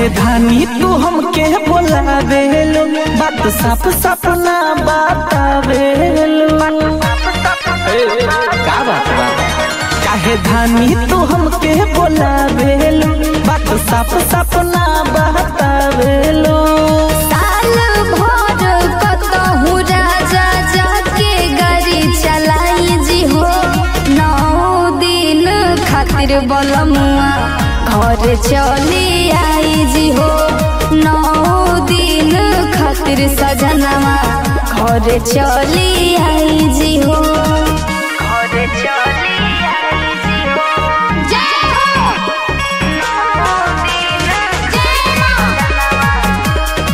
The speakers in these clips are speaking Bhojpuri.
काहे धानी तू हमके बोलावेलो बात साफ साफ ना बतावेलो का बात बा काहे धानी तू हमके बोलावेलो बात साफ साफ ना बतावेलो साल भर कतहु राजा जाके गाड़ी चलाई जी हो नौ दिन खातिर बलमुआ घर चली आई जी हो नौ दिन खातिर सजनवा घर चली आई जी हो घर चली आई जी हो जय हो नौ दिन जय मां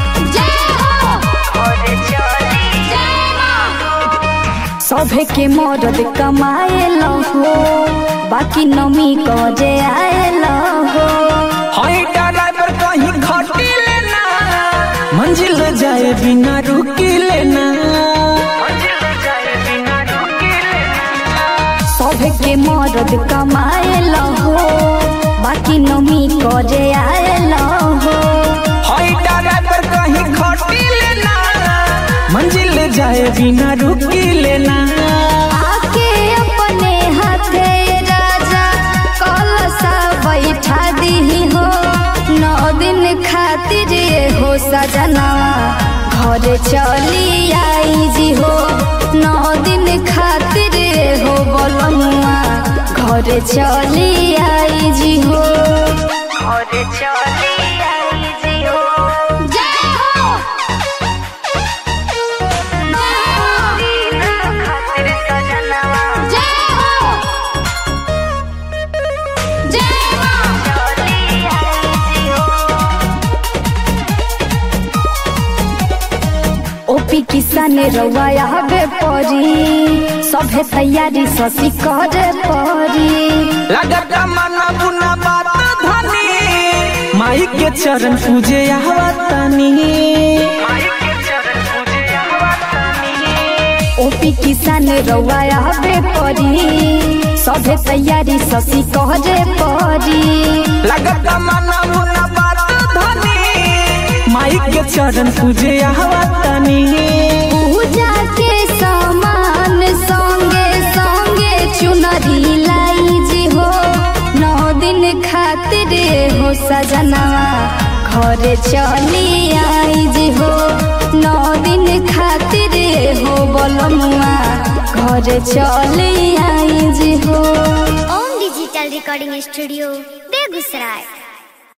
सभे के मदद कमाए हो बाकी नमी करे आए हो हई ड्राइवर कहीं खटी लेना मंजिल जाए बिना रुकी लेना सभे के मदद कमाए हो बाकी नमी करे आए हो हई ड्राइवर कहीं खटी लेना मंजिल जाए बिना रुकी लेना आके अपने हाथे राजा कलसा बैठा दी हो नौ दिन खातिर हो सजनवा घर चली आई जी हो नौ दिन खातिर हो बोलमुआ घर चली आई जी हो घर चली आई जी हो जय हो ओपी किसान रवाया बे परी सभे तैयारी ससी करे परी लगता मना बुना बात धनी माई के चरण पूजे आवतानी ओपी किसान रवाया बे परी सभे तैयारी ससी करे परी लगता मना बुना बात धनी माई के चरण पूजे आवतानी पूजा के सामान संगे संगे चुनरी लाई जी हो नौ दिन खातिर हो सजनवा घर चली आई जी हो नौ दिन खातिर हो बोलमुआ घर चली आई जी हो Om digital recording studio Begusarai